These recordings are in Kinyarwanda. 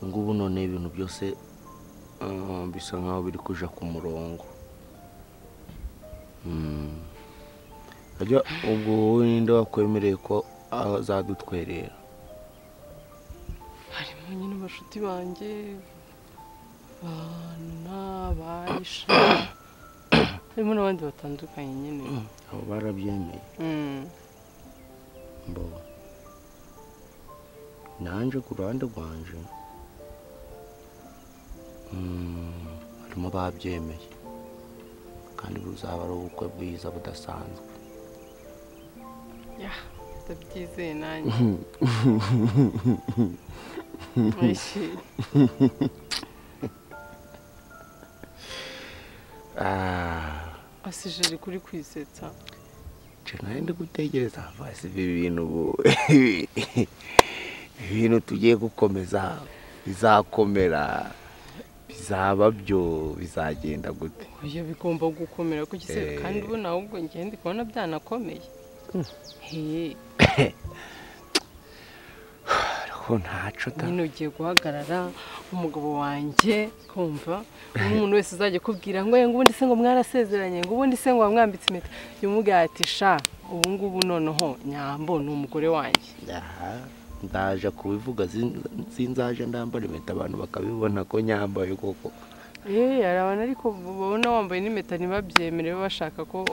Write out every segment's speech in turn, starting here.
ngubu none ibintu byose ah, bisa nkaho biri kuja ku murongo Mm. Ajya ubwo wowe ninde wakwemereye ko azadutwerera harimo nyine abashuti banjye bana bahisha harimo n'abandi batandukanye nyine abo barabyemeye Mm. mbona nanje ku ruhande rwanje mm, harimo ababyemeye kandi buzaba ari ubukwe bwiza budasanzwe ya ndabyizeye nanjye Oishi. Ah, asijeri kuri kwisetsa nje nawe ndi gutegereza vasi ibi bintu ubu ibintu tugiye gukomeza bizakomera bizaba byo bizagenda gute oya bigomba gukomera kuko ise Eh. kandi ubu nawe ubwo njye ndi kubona byanakomeye he ariko ntaco da nyine ugiye guhagarara umugabo wanjye kumva umuntu wese uzajya akubwira ngo ngo ubundi se ngo mwarasezeranye ngo ubundi se ngo wamwambitse impeta yumubwira ati sha ubu ngubu noneho nyambo ni umugore wanjye aha ndaje kubivuga sin- sinzaje ndambara impeta abantu bakabibona ko nyambaye koko Eh, hari abantu ariko babona wambaye n'impeta ntibabyemere bashaka ko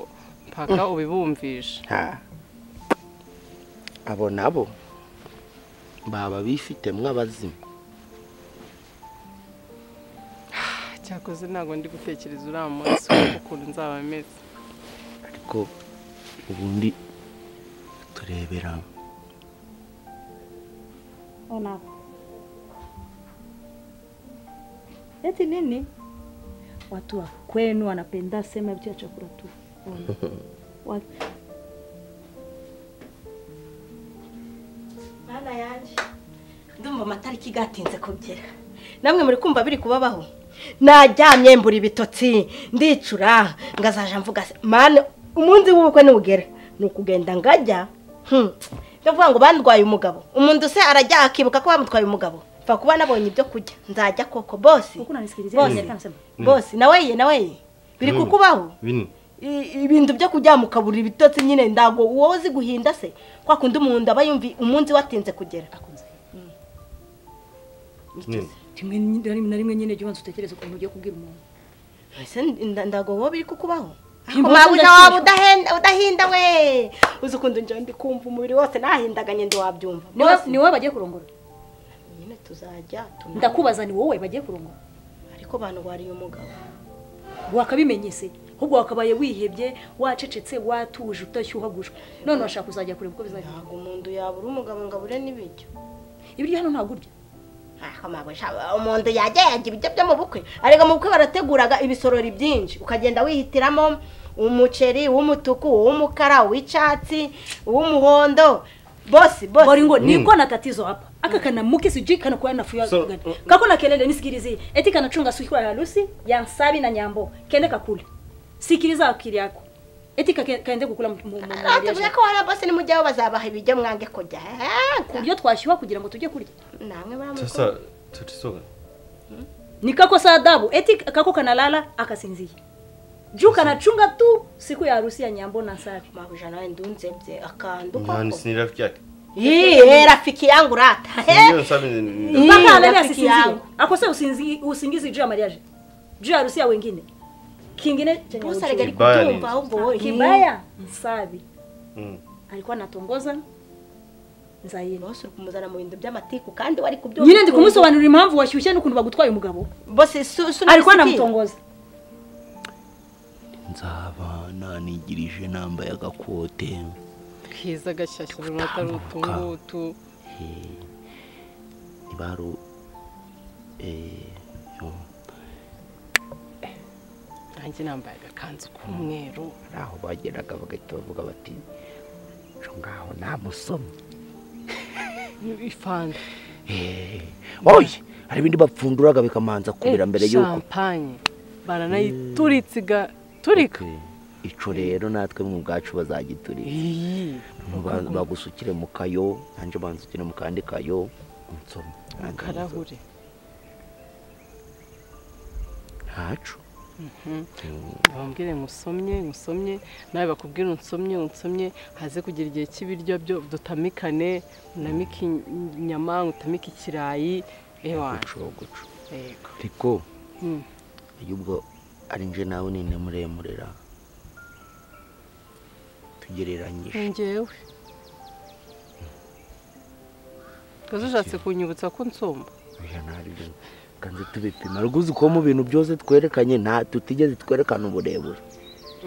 mpaka ubibumvisha Ha. abo nabo baba bifite mw'abazimu cyakoze ntabwo ndi gutekereza uriya munsi kuko ukuntu nzaba meze ariko ubundi turebera Ona. Eti nini? Watu wa kwenu wanapenda sema vitu ya chakula tu. Ona. Wa- Bana yanjye ndumva amatariki gatinze kugera namwe muri kumva biri kubabaho naryamye mbura ibitotsi ndicura ngazaja mvuga se mane umunsi w'ubukwe nugera ni ukugenda ngajya hmm, ndavuga ngo bandwaye umugabo umuntu se arajya akibuka ko bamutwaye umugabo mfa kuba nabonye ibyo kurya nzajya koko bosi Huku unanisikilizia Bose. nini kama sema? bosi naweye naweye biri kukubaho bini I- ibintu byo kujya mu kaburi ibitotsi nyine ndago wowe uzi guhinda se kwa kundi umuntu aba yumvi umunsi watinze kugera Akunza. nini Timwe nyinda na rimwe nyine jyo wanzu tekereza ukuntu ugiye kubwira umuntu. ese nda- ndago wowe biri kukubaho Imbuga Ariko mabuja ndashinjwa. waba udahenda udahinda we uzi ukuntu njya ndi kumva umubiri wose nahindaganye ndi wabyumva Niwe Bose, niwe bagiye kurongora. nyine tuzajya tuna- Ndakubaza ni wowe bagiye kurongora. ariko bantu wariye umugabo Wakabimenyese. Ahubwo wakabaye wihebye, wacecetse, watuje, utashyuhagujwe. None washaka kuzajya kureba uko bizagenda. ntabwo umuntu yabura umugabo ngo abure n'ibiryo Ibiryo hano ntabwo urya. Ariko mabuja, umuntu yajya yajya ibiryo byo mu bukwe ariko mu bukwe barateguraga ibisorori byinshi ukagenda wihitiramo umuceri uw'umutuku uw'umukara uw'icyatsi uw'umuhondo bosi bosi Boringo niko na tatizo hapa. Aka kana mke sijui kana kwa nafu ya So, gani. uh, Kako na kelele nisikilizie. Eti kana chunga siku ya harusi ya Nsabi na Nyambo. Kende kakule. Sikiliza akili yako. Eti kake- kaende kukula batuvuze mmoja. ko wari bosi nimujyaho bazabaha ibiryo mwange kurya Eh, Kuryo twashiwa kugira ngo tujye kurya. namwe baramuko sasa tatizo gani Nikakosa adabu. Eti kako kanalala akasinzia. Juu kanachunga tu siku ya harusi ya Nyambo na Nsabi. mabuja nawe ndunzebye akandu nani koko si ni rafiki yake Yee, rafiki yangu rata ndio sabi ni Hii, Mpaka alale rafiki asisinzie. yangu. Akose usinzi usingizi juu ya mariage. Juu ya harusi ya wengine. Kingine chenye bose uchungu. arega ari Kibaya nini? kutumva ahubwo wowe Kibaya Nsabi. Mm. alikuwa anatongoza nzayeni bose uri kumuzana mu bintu by'amatiku kandi wari kubyumva nyine ndi kumusobanurira impamvu washyushye n'ukuntu bagutwaye umugabo bose su- su- alikuwa siki. anamutongoza nzaba nanigirije nambaye agakote keza gashyashya runaka rutungutu Eh, nibaru eh, yo, nanjye nambaye agakanzu k'umweru hari aho bageraga bagahita bavuga bati "Cyo ngaho namusomye ifanze Eh, oye hari ibindi bapfunduraga bikamanza kubira mbere y'uko shampanye baranayituritsiga turika Okay. ico rero natwe mu bwacu bazagituriye iyi Ba- bagusukire mu kayo nanjye banzukire mu kandi kayo nsome akarahure hacu bambwire ngo usomye usomye nawe bakubwire unsomye unsomye haze kugira igihe cy'ibiryo byo dutamikane unamike inyama utamike ikirayi ewanjye gucogoco yego ariko Mm. iyo ubwo ari nje nawe ninde muremurera tugereranyije ni njyewe ukaza ushatse kunyibutsa ko nsomba oya ntabwo kanze tubipima rwuzi ko mu bintu byose twerekanye nta tutigeze twerekana uburebure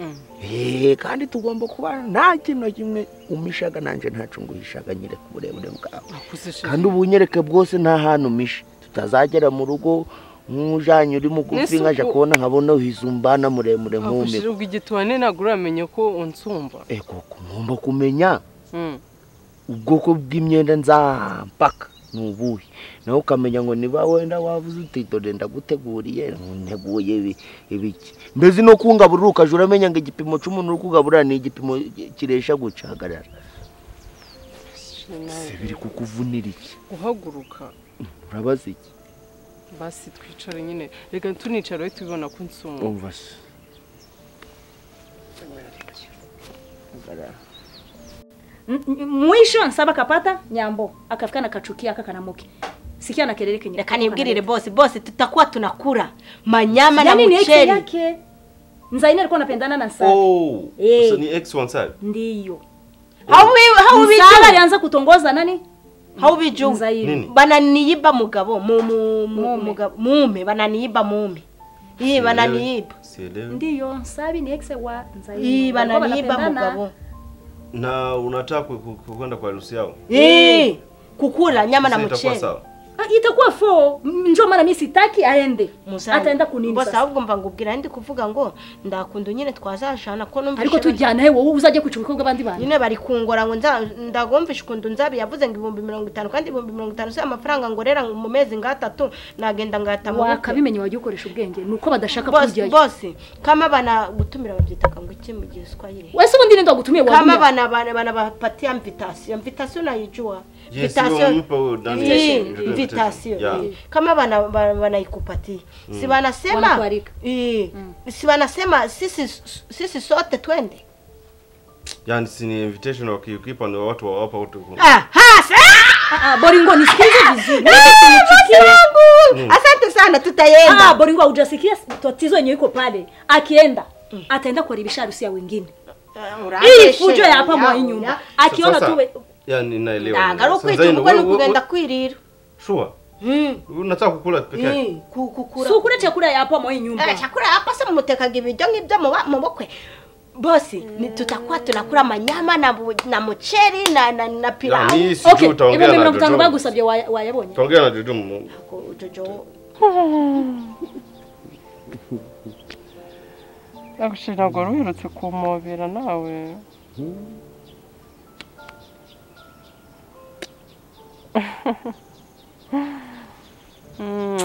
Mm. eee kandi tugomba kuba nta kintu na kimwe umishaga nanjye ntacyo nguhishaga nyereka uburebure bwawe nakuze kandi shema ubunyereke bwose nta hantu umisha tutazagera mu rugo nk'ujanye uri mugufi Mbese nkaja ubwo- kubona nkabona uhizumbana muremure nakushira nk'umwe ubwo igituwane ntabwo uramenye ko unsumba ego ngomba kumenya Mm. ubwoko bw'imyenda nzampaka ni ubuhe nawe ukamenya ngo niba wenda wavuze uti dore ndaguteguriye nteguye ibi ibiki mbese no kungaburira ukajya uramenya ngo igipimo cy'umuntu uri kugaburira ni igipimo kiresha guca hagarara Shema, se biri kukuvunira iki guhaguruka urabaza iki basi twicare nyine reka tunicara tubibona ko nsumba umva se Hagarara. M- m- Mwisho nsaba kapata nyambo akafika na kachukia akakanamuke. Sikia na kelele kenye. reka nibwirire bose bose tutakuwa tunakura manyama na Yaani ni yake muceri yake. Nzaina alikuwa anapendana na Nsabi. Oh, Eh. sasa ni ex wansabe. Ndiyo. Nsabi hawubijuma alianza kutongoza nani? hawubijuma Nzaina. Nini? bananiyiba mugabo mu- mu- mu- Mume. muga- mume bananiyiba mume iyi Sielewi. bananiyiba Sielewi. Ndiyo, Nsabi ni ex wa Nzaina. iyi Walikuwa bananiyiba wanapendana. mugabo Na unataka ku- ku- ku- kwenda kwa harusi yao? iyi kukura nyama na Sasa itakuwa muceri sawa. Ah, itakuwa fo. M- Njoo maana mimi sitaki aende. Muzane. Ataenda kunini bose sasa. ahubwo mva ngubwira ndi kuvuga ngo ndakunda nyine twazashana ko numva Ariko tujyana hewe wowe uzaje kuchukua kwa bandi bana. nyine bari kungora ngo nza- ndagomva ishukundu nzabi yavuze ngo ibihumbi mirongo itanu kandi ibihumbi mirongo itanu si amafaranga ngorera mu mezi ngatatu nagenda ngata mu bukwe. Wakabimenya wagiye ukoresha ubwenge nuko badashaka bose kujyayo. bose kama bana gutumira babyita kango iki mu giswahili Wewe ubundi ndio ndagutumie kama wabuya. bana bana bana bapatia invitation invitation naijua Yes, hiyo mnipa wewe ndani ya Hii, shule. invitation Yeah. hii. kama bana bana- wanaikupatia si wanasema Wanakualika. hii. si wanasema sisi sisi sote twende Yaani si ni invitation wakiukipa ndio watu wawapa watu. ku- aha sa- Ah, ah, Boringo nisikize vizuri. Ah, bosi wangu asante sana Ah, tutaenda Boringo haujasikia tatizo yenyewe iko pale. Akienda ataenda kuharibisha harusi ya wengine. Ili fujo ya hapa mwa hii nyumba. Akiona Sasa- tu we- Yaani naelewa. ntabwo ari Sasa Zaina, ukwituma wewe- ni wewe- ukugenda kwirira Sure. Mm, Unataka kukula peke yako? mm, ku- kukura si ukule chakula ya hapa mwa hii nyumba. Eh, chakula hapa se mutekaga ibiryo ngibyo muba- mu bukwe bosi ni tutakuwa tunakula amanyama na, bu- na muceri na, na, na Ya, pilau ni sijui Okay, utaongea ibyo na mirongo itanu Jojo. bagusabye waya- wayabonye. Utaongea na Jojo mu- Ko- Jojo, abashije ntabwo wari uherutse kumobera nawe Mm.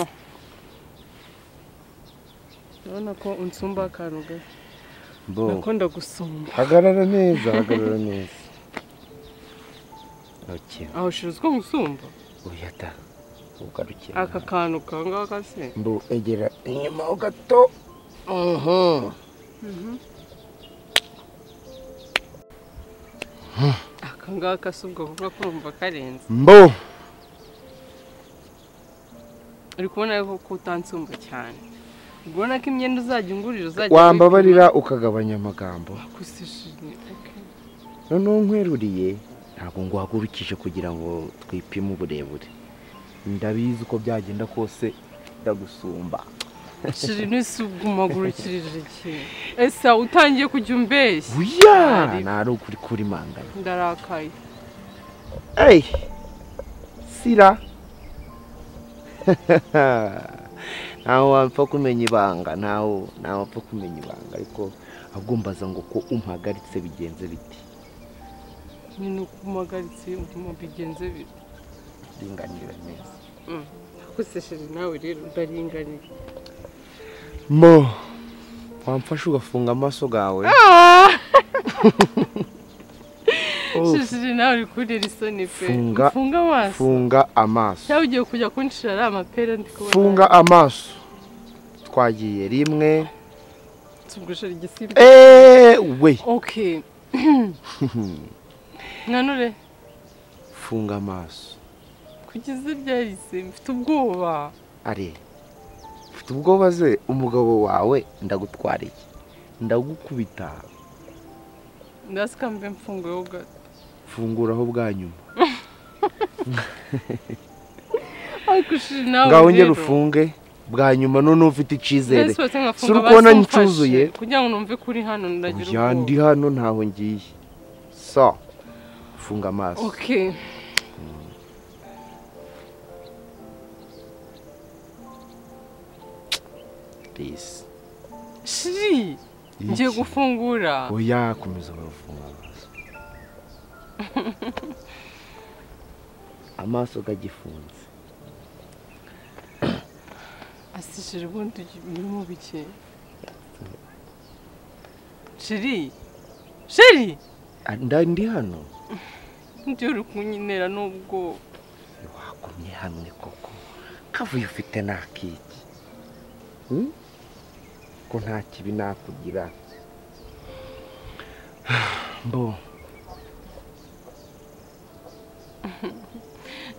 urabona ko unsumba akantu gato Bo. nakunda gusumba hagarara neza hagarara neza okay. aho ushirizwe gusumba uyata ugarukira aka kantu kangaka se mbu egera inyuma ho gato Mhm. aka ngaka si ubwo kuvuga ko urumva karenze mbu uri kubona rero ko utansumba cyane ubona ko imyenda uzajya ungurira uzajya wambabarira ukagabanya amagambo kusishije okay. noneho nkweruriye ntabwo nguhagurukije kugira ngo twipime uburebure ndabizi uko byagenda kose ndagusumba shiri ntisumbagurukirije ikintu ese utangiye kujya umbeshya buya nari ukuri kuri mangana ndarakaye ey sira ntawe wapfa kumenya ibanga ntawe ntawe wapfa kumenya ibanga ariko ahubwo mbaza ngo ko umpagaritse bigenze biti ni nukumagaritse mu bigenze bite ringanira neza gusa shiri nawe rero ndaringaniye mo wamfasha ugafunga amaso gawe Oh, shiri nawe uri kurira isoni pe Funga. funga amaso funga amaso cyangwa ugiye kujya kunshira ari amapera ndi kubona funga amaso twagiye rimwe tubwishura igisimba eee we oke nanone funga amaso kugeza ryahise mfite ubwoba ari ufite ubwoba ze umugabo wawe ndagutwariye ndagukubita ndasikambe mfunguyeho gato funguraho bwa nyuma ariko ushiri nawe ngaho ngera ufunge bwa nyuma noneho ufite icyizere si uri kubona ncuzuye kugira ngo numve ko uri hano ndagira oya ndi hano ntaho ngiye so funga amaso oke risi shiri ngiye Iki. gufungura oya komeza urafunga amaso amaso gagifunze asi shiri ubundi birimo bike shiri shiri Ah, nda- ndi hano njyewe uri kunyinera n'ubwoba wagumye hamwe koko kavuye ufite n'akiki ko nta kibi nakugira mbo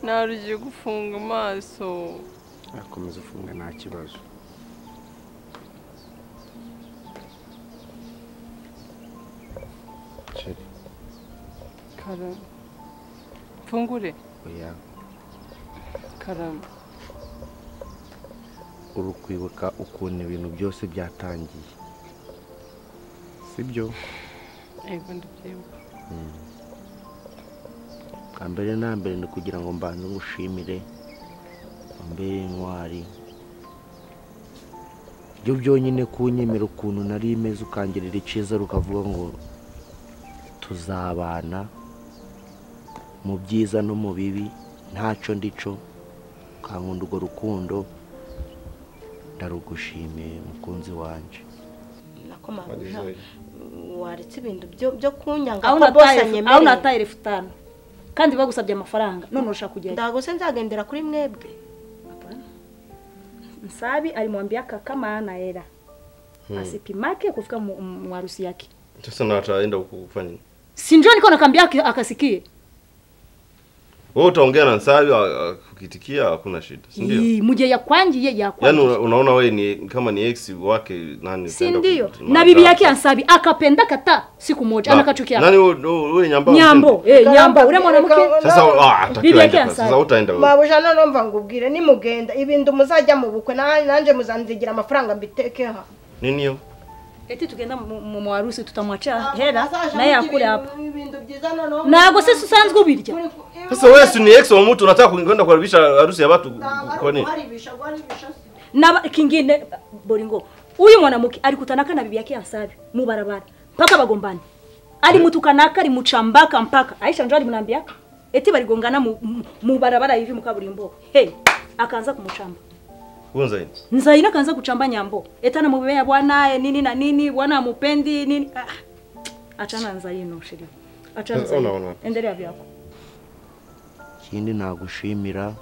nawe ugiye gufunga amaso akomeza ufunga nta kibazo Sheri, karame mfungure oya karame uri kwibuka ukuntu ibintu byose byatangiye sibyo yego ndabyibuka bwa mbere na mbere ni kugira ngo mbanze ngushimire mbere intwari byo byonyine kunyemera ukuntu nari imeze ukangirira icyiza rukavuga ngo tuzabana mu byiza no mu bibi ntacyo ndico ukankunda urwo rukundo ndarugushimiye mukunzi wanje nako Wagize mabona iki? waretse ibintu byo byo kunyanga aho ko bose nataye aho anyemereye nataye elfu itanu kandi bagusabye amafaranga none urashaka kujyayo ndagose nzagendera kuri mwebwe Nsabi alimwambia kaka maana hela asipimake kufika mu- mu harusi yake. Sasa nataenda kukufanya nini? Si ndio niko nakwambia aki- akasikie. Wewe utaongea na Nsabi a- a- ukitikia hakuna shida, si ndio? Ii, Muje ya kwanji ye ya Yaani kwanji. una- unaona wewe ni kama ni ex wake nani? Si utaenda ndio? ku- Na bibi yake Ansabi akapenda kata siku moja Na- anakachukia. Nani wewe nyamba? Nyambo, eh nyambo ule mwanamke Sasa ah, atakiwa Bibi aende yake pale. Ansari. Sasa utaenda wewe. mabuja none mva ngubwire nimugenda ibintu muzajya mu bukwe na- nanjye muzanzigira amafaranga mbitekeho Nini hiyo? eti tugenda mu mu- mu harusi tutamwacha hela naye akule hapa. ibintu byiza noneho Nago sisi usanzwe ubirya. Sasa wewe si ni ex wa mtu unataka kwenda kuharibisha harusi ya watu kwa nini? na ba- kingine boringo huyu mwanamke alikutanaka na bibi yake Ansabi mu barabara mpaka bagombani alimutukanaka alimuchambaka mpaka Aisha ndio alimwambia eti baligongana mu, mu, mu barabara hivi mukaburimbo hey akaanza kumuchamba Kunza hii. Nzaina kaanza kuchamba nyambo etana mubea bwana nini na nini bwana amupendi nini ah. achana na Nzaino shida achana na Sasa ona, Nzaino ona. endelea vyako ikindi nagushimira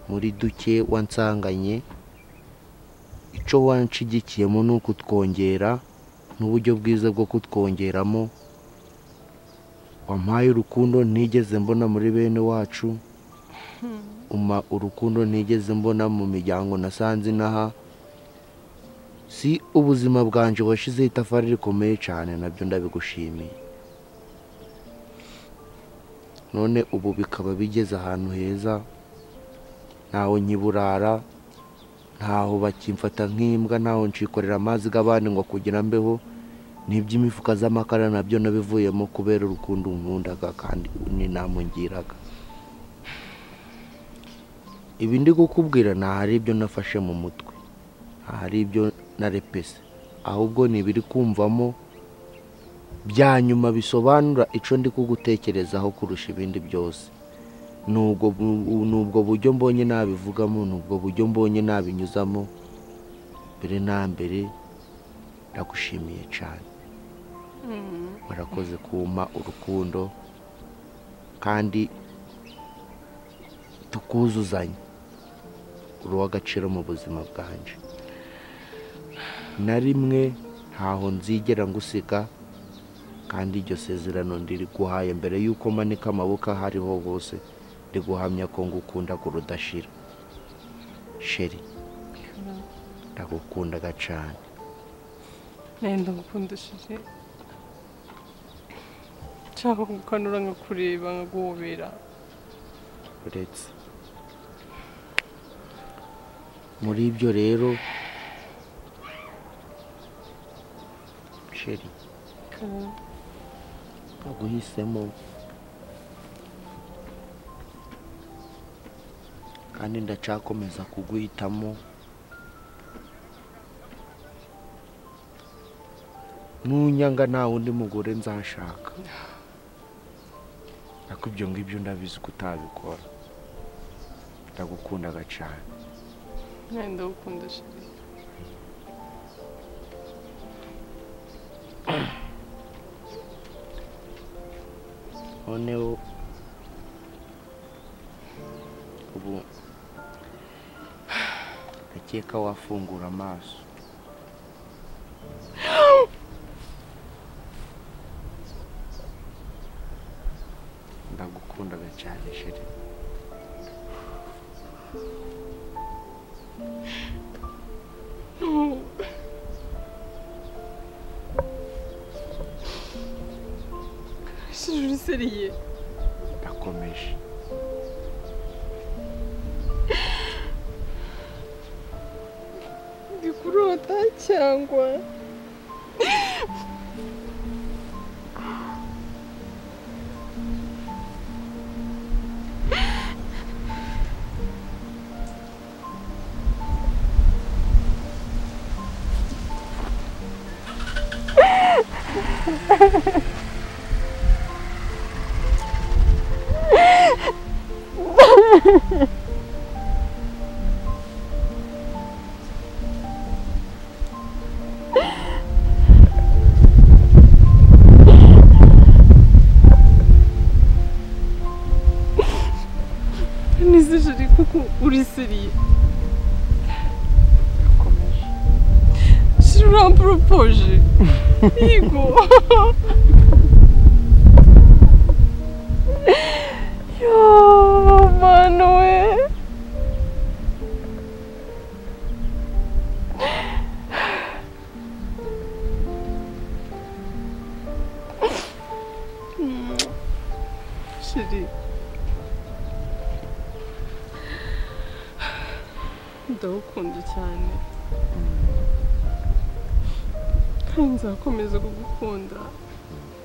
muri duke wansanganye icyo wanshigikiyemo ni ukutwongera n'uburyo bwiza bwo kutwongeramo wampaye urukundo ntigeze mbona muri bene wacu umpa urukundo ntigeze mbona mu miryango nasanze inaha si ubuzima bwanjye washyizeho itafari rikomeye cyane nabyo ndabigushimiye none ubu bikaba bigeze ahantu heza ntaho nkiburara ntaho bakimfata nk'imbwa ntaho nshikorera amazi g'abandi ngo kugira mbeho n'iby'imifuka z'amakara nabyo nabivuyemo kubera urukundo nkundaga kandi n'inama ngiraga ibi ndi kukubwira ntahari ibyo nafashe mu mutwe ntahari ibyo narepese ahubwo ni ibiri kumvamo bya nyuma bisobanura icyo ndi kugutekerezaho kurusha ibindi byose nubwo bu- nubwo buryo mbonye nabivugamo nubwo buryo mbonye nabinyuzamo mbere na mbere ndagushimiye cyane warakoze kumpa urukundo kandi tukuzuzanya uri uw'agaciro mu buzima bwanjye na rimwe ntaho nzigera ngusika kandi iryo sezerano ndiriguhaye mbere y'uko manika amaboko aho ariho hose ndiguhamya ko ngukunda kurudashira sheri ndagukundaga cyane nenda ngukundishije nshaka kugukanura nkakureba nkaguhobera uretse muri ibyo rero sheri naguhisemo kandi ndacakomeza kuguhitamo nunyanga nta wundi mugore nzashaka ariko ibyo ngibyo ndabizi ko utabikora ndagukundaga cyane nenda ngukundishije noneho ubu ndakeka wafungura amaso ndagukundaga cyane sheri ijuru seriye ndakomeje ndi kurota cyangwa nizijire kuko uri seriye ndakomeje ijuru uramporopoje yego yo manu we shiri ndagukunda cyane kandi nzakomeza kugukunda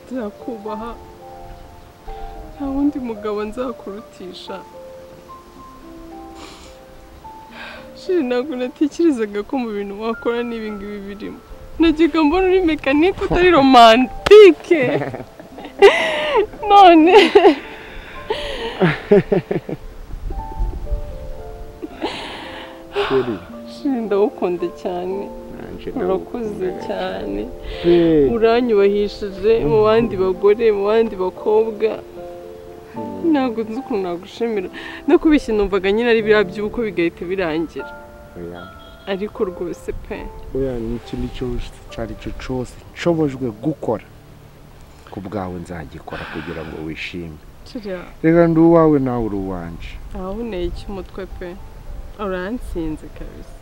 nzakubaha nta wundi mugabo nzakurutisha shiri ntabwo natekerezaga ko mu bintu wakora n'ibi ngibi birimo nagiga mbona uri mekanike utari romantike none sheri shiri ndagukunda cyane nanjye urakuze cyane Hey. uranyubahishije mu bandi bagore mu bandi bakobwa ntabwo nzi ukuntu nagushimira no kubishya numvaga nyine ari biriya by'ubukwe bigahita birangira oya ariko rwose pe oya ni ikindi cyose icyo ari cyo cyose nshobojwe gukora ku bwawe nzagikora kugira ngo wishime kiriya reka ndi uwawe nawe uri uwanje ahahuneye cy'umutwe pe uransinze kabisa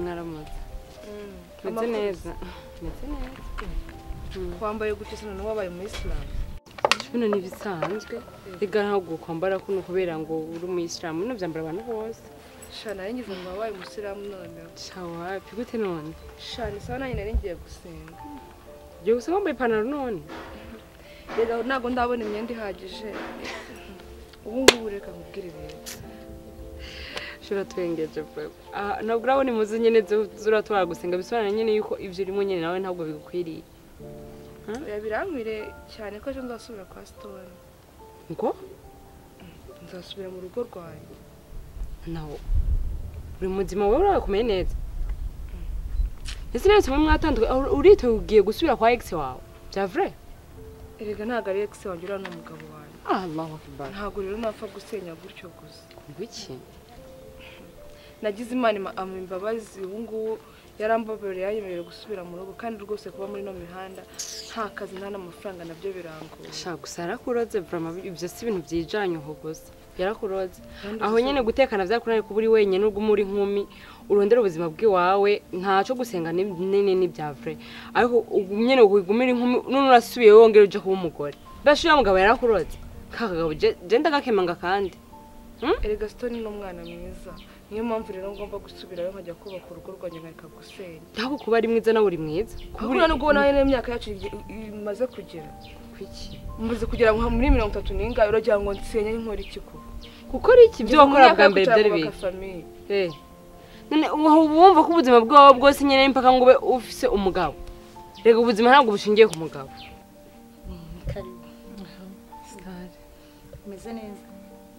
mwaramutse meze neza meze neza wambaye gutya isa noneho wabaye umuyisilamu bino ntibisanzwe rega ntabwo kwambara kuno kubera ngo uri umuyisilamu bino byambara abantu bose shana nanjye ngo wabaye umusilamu noneho shawapi gute none shana isa nanjye nari ngiye gusenga igihe gusa wambaye ipantaro none rero ntabwo ndabona imyenda ihagije ubu ngubu reka nkubwire ibintu shobora turengeje pe Ah, ntabwo urabona imuzi nyine z'uratwara gusenga bisobanura nyine yuko ibyo urimo nyine nawe ntabwo bigukwiriye Oya, birankwire cyane ko ejo nzasubira kwa sitoni ngo nzasubira mu rugo rwanjye nawe buri muzima wowe urakomeye neza ese rero kimwe mwatandukanye uritoye ugiye gusubira kwa ex wawe bya vrai erega ntabwo ari ex wanjye uriya ni umugabo wanjye allahu akbar ntabwo rero napfa gusenya gutyo gusa ngwiki nagize imana ima- amuha imbabazi ubu ngubu yarambabarira yanyemerera gusubira mu rugo kandi rwose kuba muri ino mihanda nta kazi nta n'amafaranga nabyo birangoye shaka gusa yarakuroze vraiment ibyo si ibintu byijanye uho gusa yarakuroze Kandi aho gusa- nyene gutekana byakunaniye kuba uri wenyine ubwo muri nkumi urondera ubuzima bw'iwawe ntaco gusenga ni- nini ni bya vrai ariko ubu nyene ugumira inkumi none urasubiye wongera uja kuba umugore mbese uriya mugabo yarakuroze kakagabo je ndagakemanga kandi erega sitoni ni umwana mwiza niyo mpamvu rero ngomba gusubirayo nkajya kubaka urugo rwanjye nkareka gusenya ntabwo kuba ari mwiza nawe uri mwiza kuba uri- kubura nubwo nawe n'imyaka yacu igi- imaze kugera Kuki? umaze kugera nka muri mirongo itatu n'ingahe uragira ngo nsenye nkora iki ko gukora iki ibyo wakora bwa mbere byari bibi Eh. none ubu wumva ko ubuzima bwawe bwose nyine impaka ngo ube ufise umugabo reka ubuzima ntabwo bushingiye ku mugabo karibu umeze neza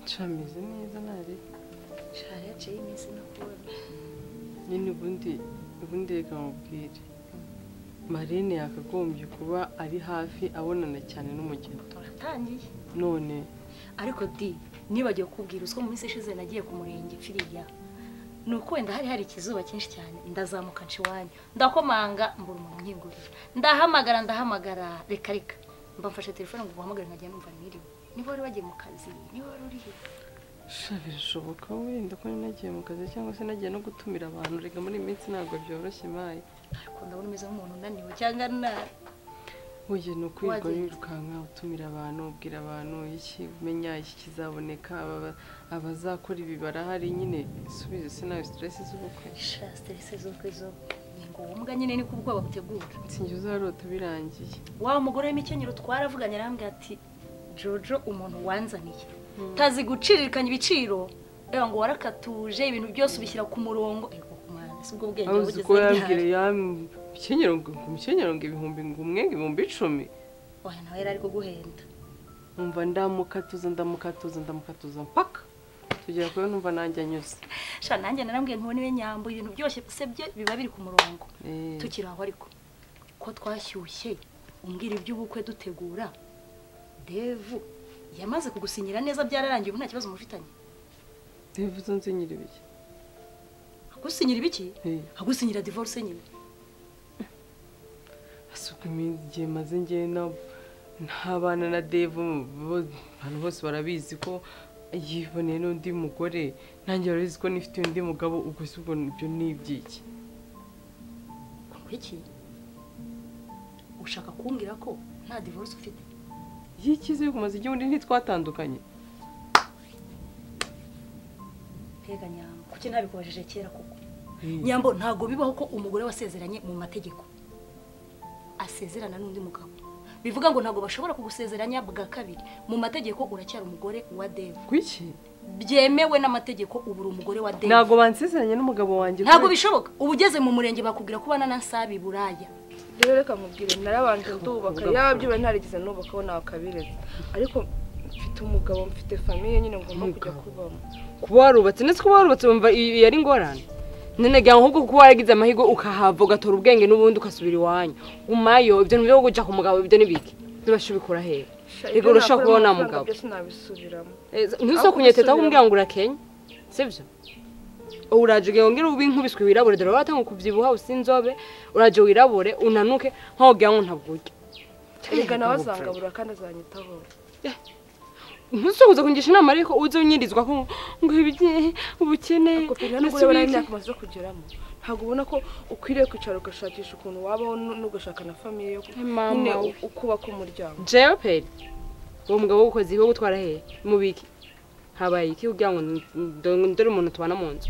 cameze neza nari shara yaciye iminsi nakubona nyine ubundi ubundi reka mubwire marine yakagombye kuba ari hafi abonana cyane n'umugeni turatangiye none ariko di nibagiwe kubwira uziko mu minsi ishize nagiye ku murenge mpfiriya ni uko wenda hari hari ikizuba cyinshi cyane ndazamuka nca iwanyu ndakomanga mbura umuntu unkingurira ndahamagara ndahamagara reka reka mba mfashe telefone ngo uhamagare nkajya numva niriwe niba wari wagiye mu kazi niba wari uri he sha birashoboka wenda ko nagiye mu kazi cyangwa se nagiye no gutumira abantu reka muri iyi minsi ntabwo byoroshye mayi ariko ndabona umeze nk'umuntu unaniwe cyangwa nabi Burya ni ukwirwa Wagenze. wirukanka utumira abantu ubwira abantu iki umenya iki kizaboneka aba- abazakora ibi barahari nyine subize sinayo stress z'ubukwe sha siterese z'ubukwe zo ni ngo uwo mbwa nyine ni ko ubwoba butegura sinjye uzarota birangiye wa mugore w'imikenyero twaravuganye arambwira ati jojo umuntu wanzaniye tazi guciririkanya ibiciro reba ngo warakatuje ibintu byose ubishyira ku murongo Ego, mwana, si ubwo bwenge aho bugize uzi ko yambwira ryari. yamukenyero ngo umukenyero ngo ibihumbi ngo umwe ngo ibihumbi icumi Oya, nawe yari ari kuguhenda numva ndamukatuza ndamukatuza ndamukatuza mpaka tugera kure numva nanjye anyuze sha nanjye narambwiye ntubona iwe nyambo ibintu byose se byo biba biri ku murongo Eh, tukiri aho ariko ko twashyushye umbwira iby'ubukwe dutegura devu yamaze kugusinyira neza byararangiye ubu nta kibazo mufitanye bivuze nzinyira ibiki agusinyira ibiki Eh, agusinyira divorce nyine asuka iminsi igihe maze ngewe na ntabana na devu bo- abantu bose barabizi ko yiboneye n'undi mugore nanjye barabizi ko nifite undi mugabo ubwo se ubwo ibyo ni iby'iki iki ushaka kumbwira ko nta divorce ufite iyo ikize kumaze igihe undi ntitwatandukanye mbega nyambo kuki ntabikubajije kera koko nyambo ntabwo bibaho ko umugore wasezeranye mu mategeko asezerana n'undi mugabo bivuga ngo ntabwo bashobora kugusezeranya bwa kabiri mu mategeko uracyari umugore wa devu kuki byemewe n'amategeko ubu uri umugore wa devu ntabwo bansezeranye n'umugabo wanjye ntabwo kubera- bishoboka uba ugeze mu murenge bakubwira ko ubana na nsabi buraya rero reka nkubwire narabanje ndubaka yaba byuba ntarigeze nubakaho nakabireza ariko mfite umugabo mfite famiye nyine ngomba kujya Umugabo. kubamo kuba warubatse ndetse kuba warubatse wumva i- iyo ari ingorane none gira ahubwo kuba waragize amahirwe ukahava ugatora ubwenge n'ubundi ugasubira iwanyu gumayo ibyo ni byo gujya ku mugabo ibyo ni biki bibasha ubikura hehe Sha, reka ibyo urashaka nakora kubaho nta n'amafaranga mugabo byose nabisubiramo ntuzo kunyeteta aho umbwira ngo urakenya sibyo uraje ugira wongere ube inkubiswe wirabure dore waratanga kubyibuha usa inzobe uraje wirabure unanuke ntugira ngo ntabwo urya erega nawe azangabura kandi azanyitaho ntuzo kuza kungisha inama ariko uze unyirizwa ko ngo ibye ubukene kopera nubwo ureba nawe imyaka umaze kugeramo ntabwo ubona ko ukwiriye kwicara ugashakisha ukuntu wabaho nu- n'ugashaka na famiye yo ku- Eh, mama nyine we. u- ukubaka umuryango jewe peri uwo mugabo w'ubukozi wo gutwara hehe mu biki habaye iki kugira ngo nd- dore umuntu tubana mu nzu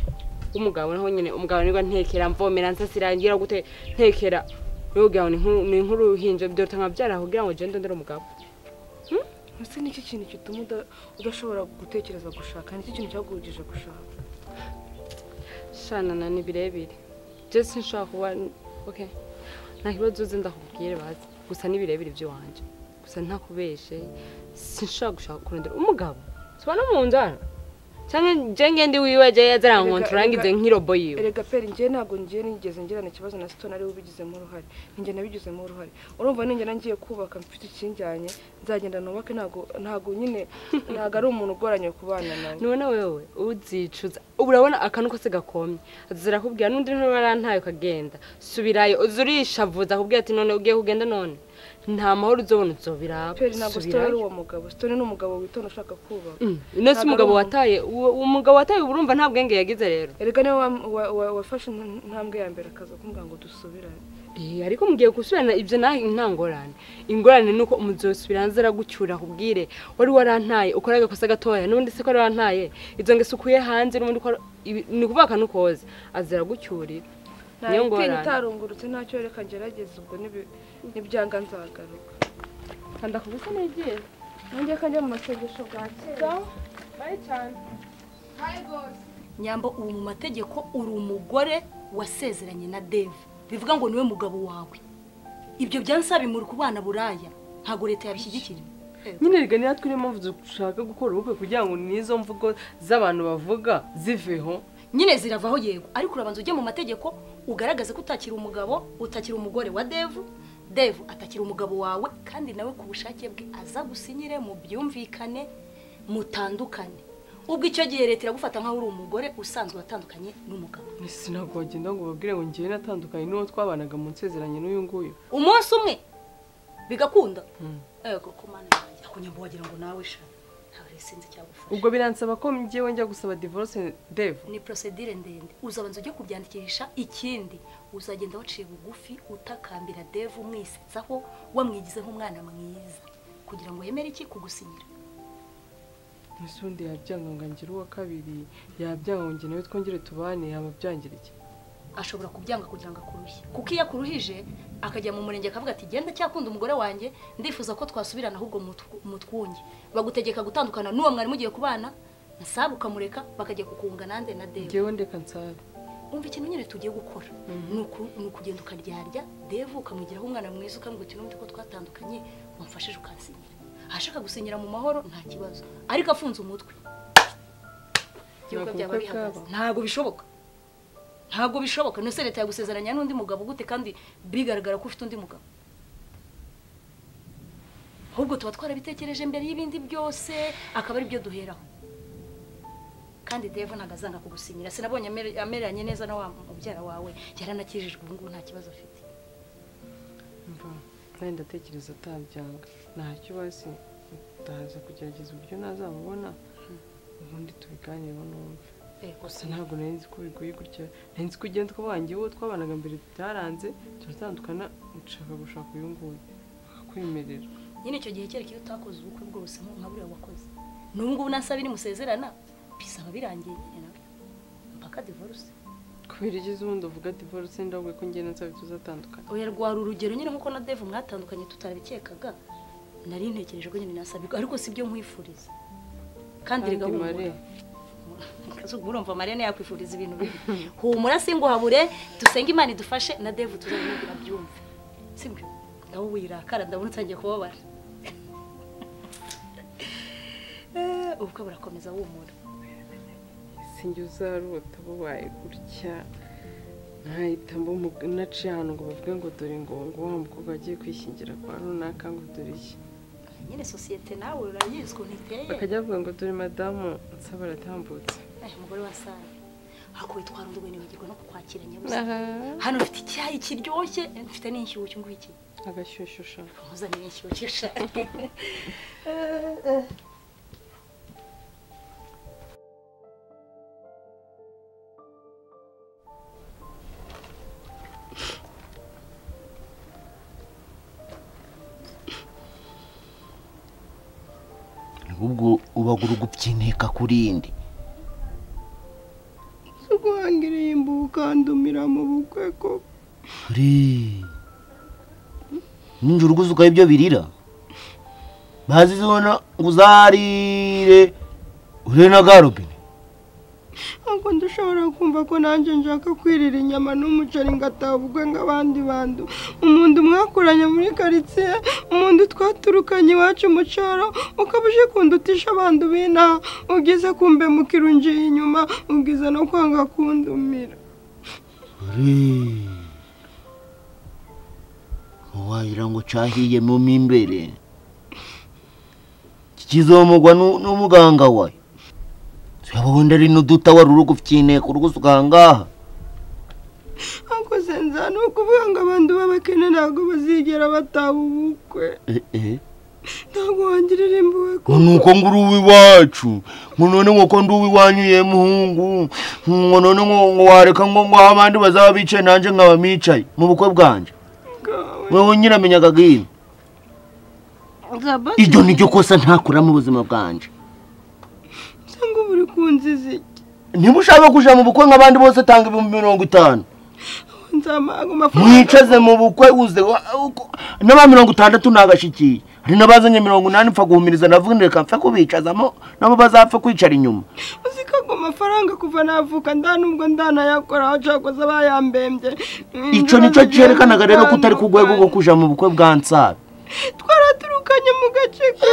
w'umugabo naho nyine umugabo nibwo ntekera mvomera nsasira ngira gute ntekera rero kugira ngo ni nk'u- ni nk'uruhinja byota nka byaraho kugira ngo jenda ndore umugabo ese nicyo kintu gituma uda- udashobora gutekereza gushaka nicyo kintu cyaguhugije gushaka shanana ni birebire je sinshobora kuba okay nta kibazo uzi ndakubwire bazi gusa ni birebire iby'iwanjye gusa ntakubeshe sinshobora gushaka kurondera umugabo tubana mu nzu hano cyangwa njye ngende wiwe ajya yazarankonta Erega- urangize erega- nk'irobo yiwe erega peri njye ntabwo njye nigeze ngirana ikibazo na sitoni ariwe ubigizemo uruhare njye nabigizemo uruhare urumva ninjye nangiye kubaka mfite ikinjyanye nzagenda nubake ntabwo ntabwo nyine ntabwo ari umuntu ugoranye kubana nawe none wewe uzicuza ubu urabona akantu kose gakomye zirakubwira n'undi ntuba arantaye ukagenda subirayo uzi urishavuza akubwira ati none ugiye kugenda none nta mahoro uzobona uzobira peri ntabwo sitoni ari uwo mugabo sitoni ni umugabo witonda ushaka kubaka ino si Ntabwo ari umugabo uwo- wataye uwo uwo mugabo wataye uba urumva nta bwenge yagize rero erega niwe wa- wa- wa- wafashe inta- intambwe ya mbere akaza kumbwira ngo dusubirane Eh, ariko mugiye gusubirana ibyo nawe nta ngorane ingorane ni uko umuzosubirana zaragucyura akubwire wari warantaye ukora agakosa gatoya n'ubundi se ko wari warantaye izo ngeso ukuye hanze n'ubundi ukora ibi- ni ukuvuga akantu koza aziragucyurira nta niyo gitinya ngorane itarungurutse ntacyo reka ngerageze ubwo nibi- nibyanga nzagaruka kanda ku bisa negera nanjye ko njya mu masengesho bwa kera bari cyane nyambo ubu mu mategeko uri umugore wasezeranye na deve bivuga ngo niwe mugabo wawe ibyo byansa bimuri ku bana buraya ntabwo leta yabishyigikira nyine rega niba turi impamvu dushaka gukora ubukwe kugira ngo n'izo mvugo z'abantu bavuga ziveho nyine ziravaho yego ariko urabanza ujye mu mategeko ugaragaze ko utakiri umugabo utakiri umugore wa devu devu atakira umugabo wawe kandi nawe ku bushake bwe aza gusinyire mu byumvikane mutandukane ubwo icyo gihe leta iragufata nk'aho uri umugore usanzwe watandukanye n'umugabo ese ntabwo wagenda ngo ubabwire ngo ngewe natandukanye n'uwo twabanaga mu nsezeranye n'uyu nguyu umunsi umwe bigakunda yego ko mana yanjye akunyambo wagira ngo nawe sha ntawe sinzi cyagufasha ubwo biransaba ko ngewe njya gusaba divorce dev ni prosedire ndende uzabanza ujye kubyandikisha ikindi uzagenda waciye bugufi utakambira devu umwisetsaho wamwigize nk'umwana mwiza kugira ngo yemere iki kugusinyira ese undi yabyanga ngo angire uwa kabiri yabyanga ngo njye nawe twongere tubane yaba byangira iki ashobora kubyanga kugira ngo akuruhe kuko iyo akuruhije akajya mu murenge akavuga ati genda cyakunda umugore wanjye ndifuza ko twasubirana ahubwo mutw- mutwunge bagutegeka gutandukana n'uwo mwari mugiye kubana nsabe ukamureka bakajya kukunga nande na devu ngewe ndeka nsabe umva ikintu nyine tugiye gukora ni uku- ni ukugenda ukaryarya devu ukamwigiraho umwana mwiza ukamubwira uti n'ubundi ko twatandukanye wamfashije ukansinyira ahashaka gusinyira mu mahoro nta kibazo ariko afunze umutwe y'uko Ntabwo byaba ubukwe bihagaze bwaba. ntabwo bishoboka ntabwo bishoboka ndetse leta yagusezeranya n'undi mugabo gute kandi bigaragara ko ufite undi mugabo ahubwo tuba twarabitekereje mbere y'ibindi byose akaba ari byo duheraho kandi devu ntabwo azanga kugusinyira sinabonye amere- ameranye neza na wa mubyara wawe yaranakijijwe ubu ngubu nta kibazo afite mva nawe ndatekereza atabyanga ntacyo bazi ndaza kugerageza uburyo ntazamubona ubundi tubiganireho n'umve gusa ntabwo nari nzi ko bigoye gutya nari nzi ko ugenda twabanye uwo twabanaga mbere byaranze turatandukana nshaka gushaka uyu nguyu akakwemerera nyine icyo gihe kereka iyo utakoze ubukwe bwose nku- nka buriya wakoze n'ubu ngubu nasaba iri musezerana bisaba birangiye nyine nawe mpaka divorce kubera igize ubundi uvuga divorce ndabwe ko ngenda nsaba tuzatandukana oya rwari urugero nyine nkuko na devu mwatandukanye tutarabikekaga nari ntekereje ko nyine nasabirwa ariko si byo nkwifuriza kandi kandi rega humura mare kazugu urumva mariya yakwifuriza ibintu bibi humura singuhabure dusenge imana idufashe na devu tuzabimubwira byumve sibyo nawe wirakara ndabona utangiye kubabara Eh, ubukwe burakomeza wumura sinjye uzarota bubaye gutya nkahita mbu- naciye ahantu ngo bavuge ngo dore ngo ngo wa mukobwa agiye kwishingira kwa runaka ngo dore iki nyine sosiyete nawe urayizi ukuntu iteye bakajya bavuga ngo dore madamu nsaba aratambutse Eh, umugore wa sara hakwitwara undi nibagirwa no kukwakira nyabuze hano mfite icyayi kiryoshye mfite n'inshyushyu ngwiki agashyushyu uzanire inshyushyu shaka ubwo uba uri gupyinika kuri indi rwangiriye imbuka ndumira mu bukwe koko ninjye uruguze ukaba ibyo birira bazi zibona ngo uzarire ure na garobine Ah, ntabwo ndushobora kumva ko nanjye nshaka kwirira inyama n'umuceri ngataha ubukwe nk'abandi bantu umuntu mwakuranye muri karitsiye umuntu twaturukanye iwacu mu cyaro ukaba uje kundutisha abandi b'inaha ubwiza kumbe mukirungiye inyuma ubwiza no kwanga kundumira wagira ngo cyahiyemo mo imbere kizomugwa nu- n'umuganga we yaba wenda ari n'uduta wari uri gufyine ku rugusuka aha ngaha ariko senza ni ukuvuga ngo abantu b'abakene ntabwo bazigera bataba ubukwe Eh, eh. ntabwo wangirira impuhwe ngo nuko ngo uri uw'iwacu ngo none ngo ko ndi uw'iwanyu ye muhungu ngo none ngo ngo wareka ngo ngo abandi bazaba bicaye nanjye nkaba micaye mu bukwe bwanjye bwawe wowe nyiramenyaga bwino Gabon, iryo ni ryo kosa ntakora mu buzima bwanjye se ngo uba uri kunziza iki niba ushaka kujya mu bukwe nk'abandi bose tanga ibihumbi mirongo itanu nzamanga amafaranga mwicaze mu bukwe uze wa- uko- n'aba mirongo itandatu ntagashikiye hari n'abazanye mirongo inani mpfa guhumiriza navuga ngo reka mpfe kubicazamo nabo bazapfa kwicara inyuma uzi ko ago mafaranga kuva navuka nda nubwo ndanayakora abacakoza bayambembye icyo nicyo cyerekanaga rero ko utari ku rwego rwo kujya mu bukwe bwa nsabe twaraturukanye mu gace ka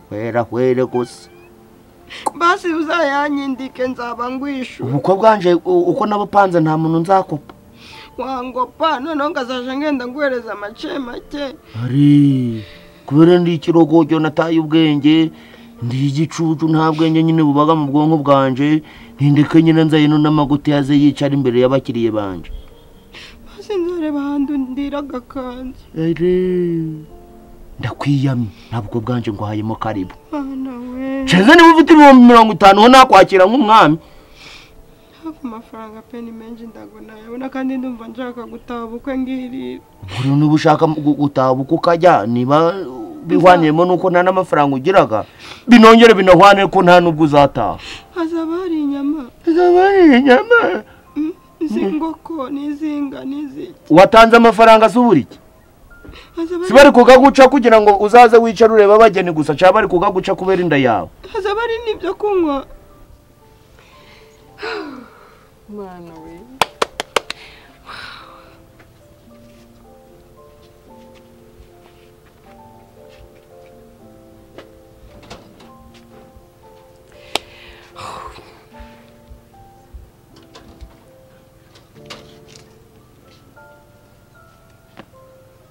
hwera hwere gusa basi uzayanyindike nzaba ngwishu ubukwe bwanje u- uko nabupanze nta muntu nzakopa wangopa noneho ngazaje ngenda nguhereza make make ari kubera ndi ikirogogyo nataye ubwenge ndi igicucu nta bwenge nyine bubaga mu bwonko bwanje ntindeke nyine nzayino n'amaguti yaze yicara imbere y'abakiriye banje basi nzareba ahantu ndira agakanzu ari ndakwiyamye ntabwo bwanje nguhayemo karibu mwana we ceza niba ufite ibihumbi mirongo itanu ho nakwakira nk'umwami hafi amafaranga pe ni menshi ntabwo nayabona kandi ndumva nshaka gutaha ubukwe ngirira buri niba ushaka gu- gutaha ubukwe ukajya niba bihwaniyemo n'uko nta n'amafaranga ugiraga binongere binahwane ko nta n'ubwo uzataha hazaba hari inyama iz'ingoko n'izinga n'iziki watanze amafaranga asa uburike hazaba si hari- bari kugaguca kugira ngo uzaze wicare ureba abageni gusa cyangwa bari kugaguca kubera inda yawe hazaba hari n'ibyo kunywa mwana we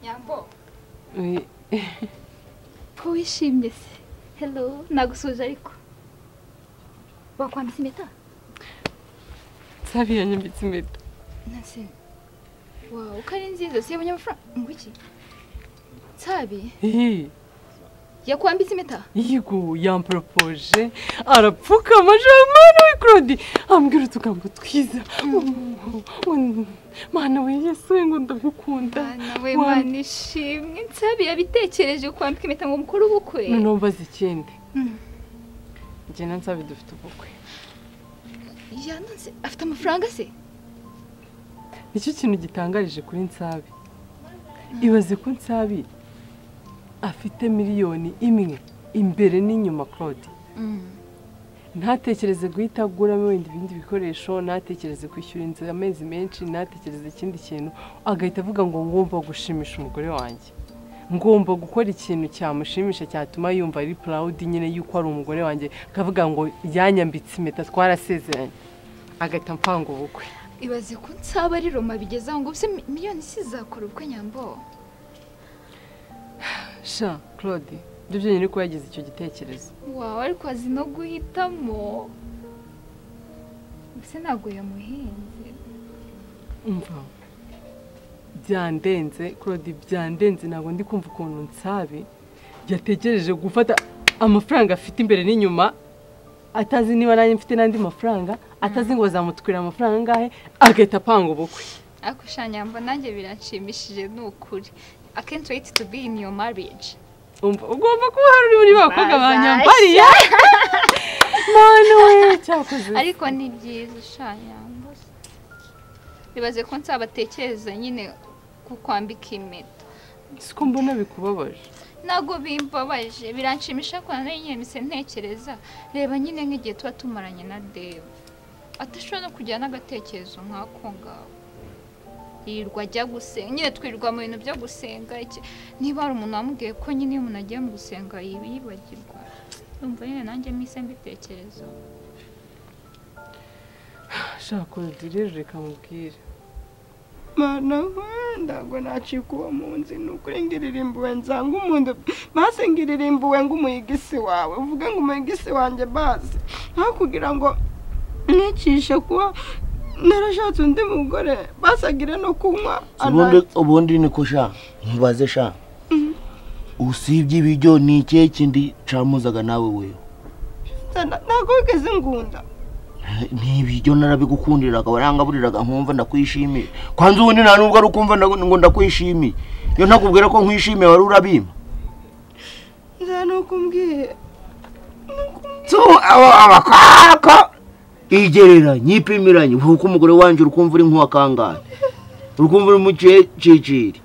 nyambo Eh, ko wishimye se hello nagusuje ariko wakwambitse impeta nsabi yanyambitse impeta nase wawe uko ari nziza si yabonye amafaranga ngo iki nsabi Eh, yakwambitse impeta yigo yamporopoje arapfukama jean mwana we claude ambwira utugambo twiza Mm, mwana we yesu we ngo ndagukunda nawe Wa- mana ishimwe nsabi yabitekereje kwambika impeta ngo mukore ubukwe noneho mbaza ikindi Mm. njye na nsabi dufite ubukwe yananse afite amafaranga se nicyo kintu gitangarije kuri nsabi ibaze ko nsabi afite miliyoni imwe imbere n'inyuma claude ntatekereze guhita aguramo wenda ibindi bikoresho ntatekereze kwishyura inzu amezi menshi ntatekereze ikindi kintu agahita avuga ngo ngomba gushimisha umugore wanjye ngomba gukora ikintu cyamushimisha cyatuma yumva ari proud nyine yuko ari umugore wanjye akavuga ngo yanyambitse impeta twarasezeranye agahita mpanga ubukwe ibaze ko nsaba ari roma bigeze aho ngo ubuse mi- miliyoni isizakora ubukwe nyambo sha claude ibyo byonyine ko yagize icyo gitekerezo wawe ariko azi no guhitamo mbese ntabwo yamuhinze umva byandenze claude byandenze ntabwo ndi kumva ukuntu nsabi yategereje gufata amafaranga afite imbere n'inyuma atazi niba nanjye mfite n'andi mafaranga atazi ngo bazamutwira amafaranga angahe agahita apanga ubukwe ariko sha nyambo nanjye biranshimishije ni ukuri akenshi wait to be in your marriage umva ugomba kuba hari uri muri bakobwa ba nyambariye mwana we cyakoze ariko ni byiza sha nyambo bibaze ko nsabatekereza nyine kukwambika impeta siko mbona bikubabaje ntabwo bimbabaje biranshimisha ko nayo nyine mise ntekereza reba nyine nk'igihe tuba tumaranye na deva atashobora no kugira n'agatekerezo nk'ako ngako yirirwa ajya gusenga nyine twirirwa mu bintu byo gusenga iki- niba hari umuntu wamubwiye ko nyine iyo umuntu agiye mu gusenga yiba yibagirwa yumva nyine nanjye mise mbitekerezo shaka undi rero reka mubwire mana ntabwo nacika uwo munsi ni ukuri ngo iririmbuwe nsanga umuntu base ngo iririmbuwe ng'umuyigisi wawe uvuge ngo umuyigisi wanjye base nka kugira ngo mwicishe kuba narashatse undi mugore basagire no kunywa ubundi ananjye ubundi niko sha mubaze sha usibye ibiryo ni ikihe kindi camuzaga nawe wewe ntabwo wigeze ngunda ni ibiryo narabigukundiraga warangaburiraga nkumva ndakwishimiye kwanza ubundi nta nubwo ari ukumva ndagu- ngo ndakwishimiye iyo ntakubwira ko nkwishimiye wari urabimpa nza ni ukumbwiye so abo abakako igereranye ipimiranye uvuga uko umugore wanjye uri kumva uri nk'uwakangaye uri kumva uri mu cyiciri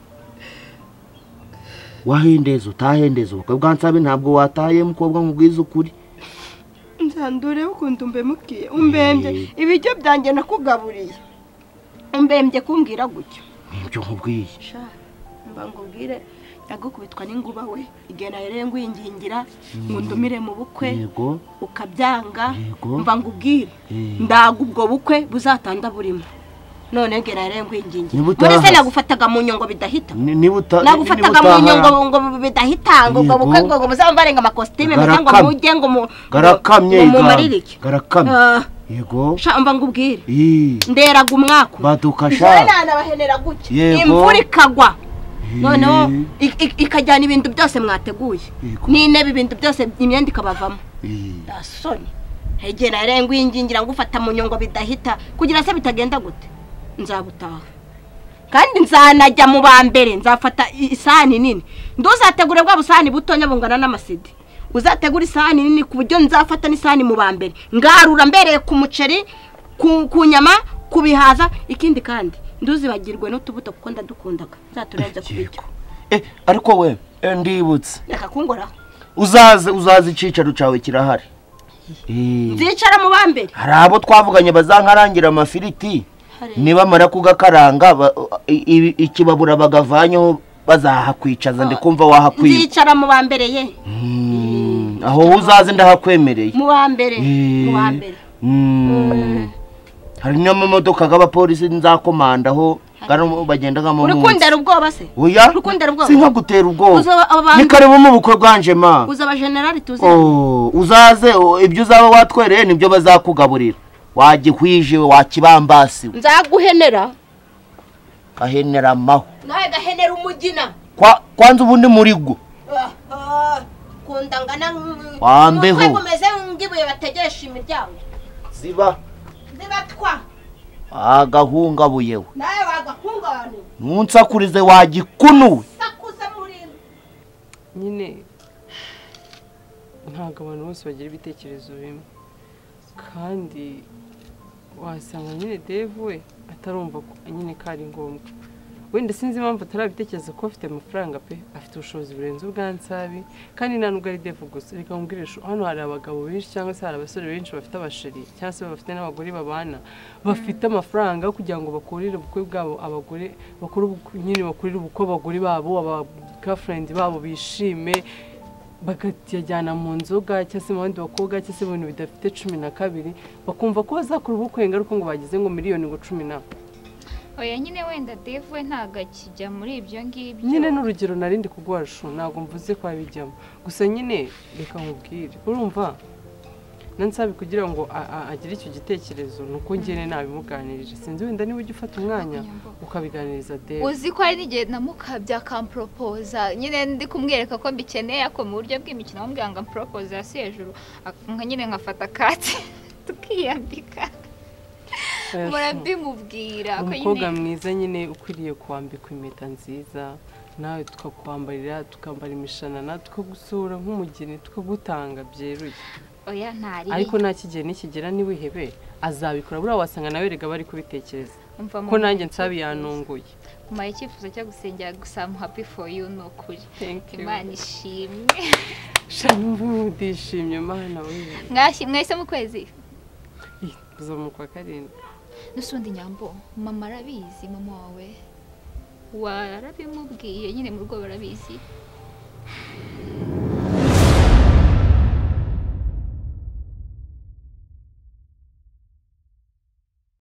wahendeza utahendeza ubukwe bwa nsabe ntabwo wataye mukobwa nkubwiza ukuri nzandure ukuntu mbemubwiye umbembye ibiryo byanjye nakugaburiye umbembye kumbwira gutyo nibyo nkubwiye sha mba ngubwire nyagukubitwa n'inguba we igihe nahereye ngwingingira ngundumire mu bukwe yego ukabyanga Yego. mba ngubwire Eh. ndaga ubwo bukwe buzatanda burimo none bwe nahereye ngwingingira Niba muri se utahase. nagufataga mu nyungo bidahita Ni- niba uta- nagufataga niba mu utaha- nyungo ngo bidahitanga ubwo Yego. bukwe ngo muzambarenga amakositime muze ngo Garakamye. mujye ngo mu- garakamye ngo igana. mumarire iki garakamye Ah. yego sha mba ngubwire Ih, nderaga umwaka umwe. badukasha nanabahenera gutya Yego. imvura ikagwa Ih, noneho i- i- ikajyana ibintu byose mwateguye Yego. n'intebe ibintu byose imyenda ikabavamo ih. ndasoni hegera arenga uyingingira ngufata mu nyungo bidahita kugira se bitagenda gute nzagutaha kandi nzanajya mu ba mbere nzafata i- isahani nini nduzategure bwa busahani butonya bungana n'amasidi uzategura isahani nini ku buryo nzafata n'isahani mu ba mbere ngarura mbereye ku muceri ku, ku nyama ku bihaza ikindi kandi nduzibagirwe n'utubuto kuko ndadukundaga nzaturenze ku biryo Eh, ariko we eh, ndibutse reka kungoraho uzaze uzaze icyicaro cyawe kirahari Ih. nzicara mu ba mbere hari abo twavuganye bazankarangira amafiriti nibamara kugakaranga ba- i- i- ikibabura bagavanyeho bazahakwicaza ndikumva wahakwiba nzicara mu ba mbere ye Mm, aho wowe uzaze ndahakwemereye mu ba mbere mu ba mbere Mm. hari n'amamodoka y'abapolisi nzakomandaho gano bagendagamo urukundera ubwoba se oya urukundera ubwoba. sinkagutera ubwoba Uzaba ni abantu- kare bo mu bukwe bwanje ma uzaba generali tuzi Oh, uzaze oh, ibyo uzaba watwereye nibyo bazakugaburira wagihwije wakibambasiwe nzaguhenera gaheneramaho nawe gahenera umugina Kwa- kwanza ubundi muri gwo kunda ngana Wambeho. kumeze nk'ibuye bategesha imiryango ziba zibatwa agahungabuyewe nawe wagakungabana nunsakurize wagikunuwe sakuze muri nyine ntabwo abantu bose bagira ibitekerezo bimwe kandi wasanga nyine devu we atarumva ko nyine ko ari ngombwa wenda sinzi impamvu atarabitekereza ko afite amafaranga pe afite ubushobozi burenze ubwansabi kandi nta nubwo ari devu gusa reka mubwire shu- hano hari abagabo benshi cyangwa se hari abasore benshi bafite abasheri cyangwa se bafite n'abagore babana bafite amafaranga kugira ngo bakurire ubukwe bwabo abagore bakuru nyine bakurire ubukwe abagore babo aba gafurendi babo bishime bakajyana mu nzoga cyangwa se mu bandi bakobwa cyangwa se mu bintu bidafite cumi na kabiri bakumva ko bazakora ubukwe ingaruka ngo bagize ngo miliyoni ngo cumi na oya nyine wenda devu we ntabwo akijya muri ibyo ngibyo nyine n'urugero narindi kuguha shu ntabwo mvuze ko abijyamo gusa nyine reka nkubwire urumva nansabi kugira ngo a- a- agire icyo gitekerezo ni uko njyewe nabimuganirije sinzi wenda niba ujya ufata umwanya ukabiganiriza debe uzi ko hari n'igihe namukabya akamporopoza nyine ndi kumwereka ko mbikeneye ako mu buryo bw'imikino bamubwira ngo amporopoze hasi hejuru ak- nka nyine nkafata kati tukiyambika mpora mbimubwira ko umukobwa nyine mwiza nyine ukwiriye kwambikwa impeta nziza nawe tukakwambarira tukambara imishanana tukagusura nk'umugeni tukagutanga byeruye oya ntari ariko nta kigero nikigera ntiwihebe azabikora buriya wasanga nawe erega bari kubitekereza Umva mu ko nanjye ntoki. nsabi yanunguye umpaye icyifuzo cyo gusengera gusa I'm happy for you ni ukuri Thank you. imana ishimwe shanumva mudishimye mana we Mwashyi- mwahise mu kwezi uza mu kwa karindwi n'usundi nyambo mama arabizi mama wawe warabimubwiye nyine mu rugo barabizi